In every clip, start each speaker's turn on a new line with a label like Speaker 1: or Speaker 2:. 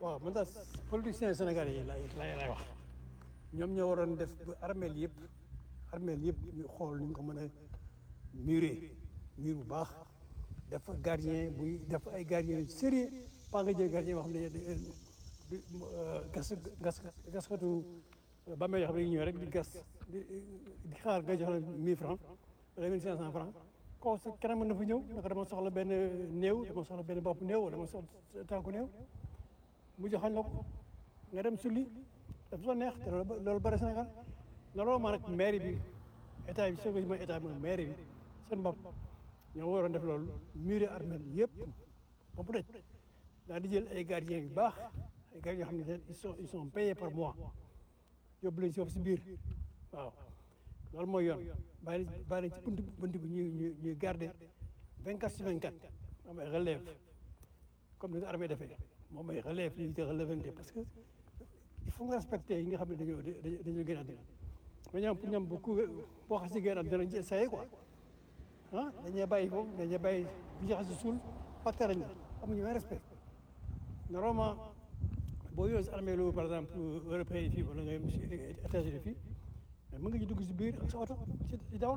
Speaker 1: waaw man daal politiciens sénégalais yi lay lay lay wax ñoom ñoo waroon def ba armeel yëpp armeel yëpp ñu xool ni ñu ko mën a muré mur bu baax def gardien buy def ay gardien yu sérieux pas nga jël gardien boo xam ne di gas gas gaskatu ba may xam ne ñëw rek di gas di di xaar nga jox la 1000 francs wala 1500 francs koo sa keneen mën na fa ñëw naka dama soxla benn néew dama soxla benn bopp néew wala dama soxla tànku néew mu joxañ la ko nga dem sulli dafa soo neex te loolu loolu bëri Sénégal looloo ma nag mairie bi état bi soo ko mooy état bi mooy mairie bi seen bopp ñoo waroon def loolu muré armel yëpp ba mu daj daal di jël ay gardiens yu baax ay gardiens yoo xam ne ils sont ils sont payés par mois yóbbu leen si foofu si biir waaw loolu mooy yoon bàyyi bàyyi leen ci bunt bunt bi ñuy ñuy ñuy garder vingt quatre sur vingt quatre am ay relève comme ni ko armée defee moom ay relève li ñuy te relèvante parce que il faut nga respecter yi nga xam ne dañoo dañoo gën a àddina mais ñoom pour ñoom bu ku boo xas si gën a àddina dañu essayé quoi ah dañuy bàyyi foofu dañuy bàyyi bu ñu xas si suul pàcc nañ la amuñu benn respect normalement boo yore si armée lu par exemple européen yi fii wala nga si États-Unis fii mais mën nga ñu dugg si biir ak sa oto si dawal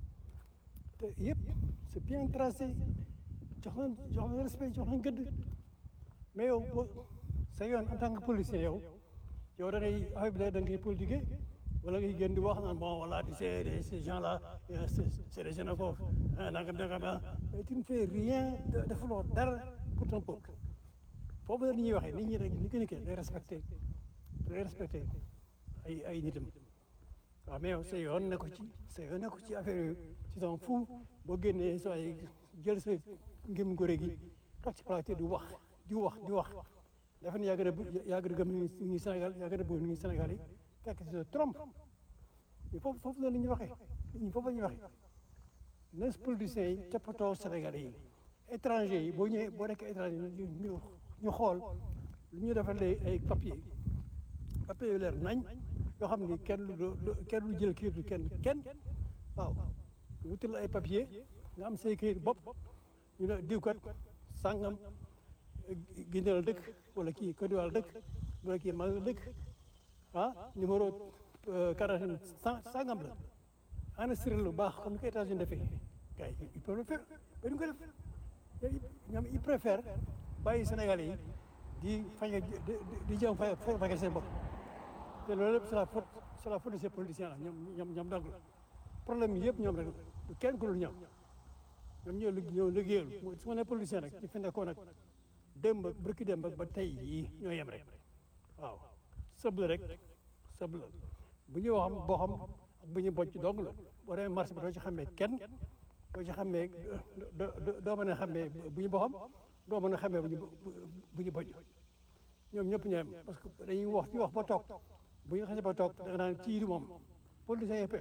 Speaker 1: te yëpp c'est bien tracé jox nañ jox nañ respect jox nañ gëdd mais yow boo sa yoon en tant que policier yow yow da ngay affaire bi da ngay politiquer wala ngay gën di wax naan bon voilà tu sais ces gens là c'est des xénophobes nangam nangam mais tu ne fais rien defuloo dara pour ton peuple foofu la ñuy waxee nit ñi rek ni ko nekkee day respecté day respecté ay ay nitam waaw mais yow sa yoon ne ko ci sa yoon ne ko ci affaire yooyu ci son fu boo génnee soo ay jël sa ngëm ngóore gi toog ci plateau di wax di wax di wax dafa ne yaa gën a yaa gën a gëm ni Sénégal yaa gën a bëgg ni Sénégal yi fekk si trompe foofu foofu la ñuy waxee ñi foofu la ñuy waxee nes politiciens yi toppatoo Sénégalais yi étranger yi boo ñëwee boo nekkee étranger ñu ñu xool lu ñu defalee ay papier papier yu leer nañ yoo xam ni kenn du kenn du jël kayit kenn kenn waaw wutal ay papier nga am say kayit bopp ñu ne diw kat sàngam Guinée la dëkk wala kii Côte d'Ivoire la dëkk wala kii Mali la dëkk ah numéro carte sàngam la enregistré lu baax comme ni ko États-Unis defee gars yi ils peuvent le faire mais duñ ko def ñoom ils préfèrent bàyyi Sénégalais yi di fañ di jëm fay fay seen bopp te loolu lépp c'est la faute c'est la faute de ces politiciens là ñoom ñoom ñoom donc problème yi yëpp ñoom rek du kenn ku dul ñoom ñoom ñoo ñoo liggéeyal su ma nee politicien rek ci fi nekkoon nag démb ak bërki démb ak ba tey yii ñoo yem rek waaw sëb la rek sëb la bu ñuy wax boo xam ak bu ñuy bocc dong la boo demee marché bi doo ci xamee kenn doo ci xamee doo mën a xamee bu ñu boxam doo mën a xamee bu ñu bu ñu bocc ñoom ñëpp ñoo yem parce que dañuy wax ci wax ba toog bu ñu xasee ba toog da nga naan kii di moom politicien yëpp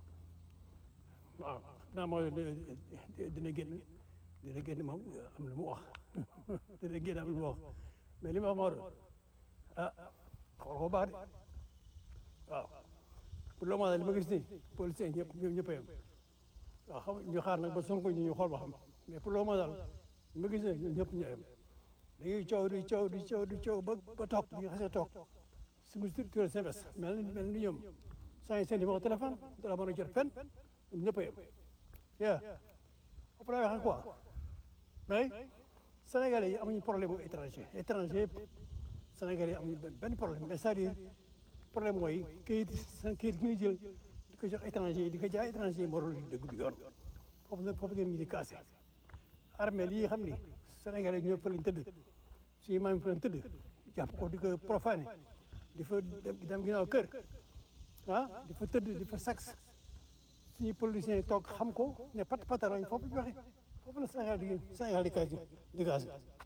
Speaker 1: waaw naa mooy dina génn dina génn moom am lu mu wax dina génn am lu mu wax mais li ma wax moo doon ah xool ko baax de waaw pour le moment li ma gis nii policiers ñëpp ñëpp ñëpp a yem waaw xam ñu xaar nag ba Sonko ñu ñu xool ba xam mais pour le moment daal li ma gis nii ñun ñëpp ñoo yem dañuy coow di coow di coow di coow ba ba toog ñu xasee toog suñu structure seen bés mel ni mel ni ñoom saa seen numéro téléphone dara mën a jot fenn ñun ñëpp a yem yaa après waxee quoi mais Sénégalais yi amuñu problème mu étranger étranger Sénégalais yi amuñu benn problème mais c'est-à-dire problème mooy kayit seen kayit gi ñuy jël di ko jox étranger yi di ko jaay étranger yi moo doon dëgg du yoon foofu la foofu ngeen ñu di cassé armée lii xam ni Sénégalais ñoo fa lañ tëdd suñu maam yi fa lañ tëdd jàpp ko di ko profané di fa dem ginnaaw kër ah di fa tëdd di fa sax suñu politiciens yi toog xam ko ne pat patarañ foofu ñu waxee foofu la Sénégal di Sénégal di kaasi di kaasi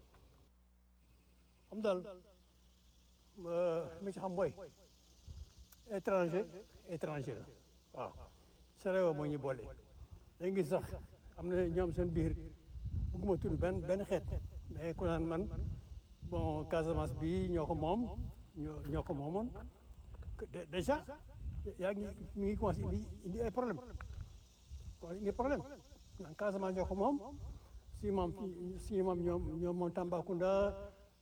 Speaker 1: xam daal mi ci xam mooy étranger étranger la waaw Sénégal moo ñu boole dañ gis sax am na ñoom seen biir bëgguma tudd benn benn xeet mais ku naan man bon Casamance bi ñoo ko moom ñoo ñoo ko moomoon déjà yaa ngi mi ngi commencé indi indi ay problème wala indi problème naan Casamance ñoo ko moom si moom si moom ñoom ñoom moom Tambacounda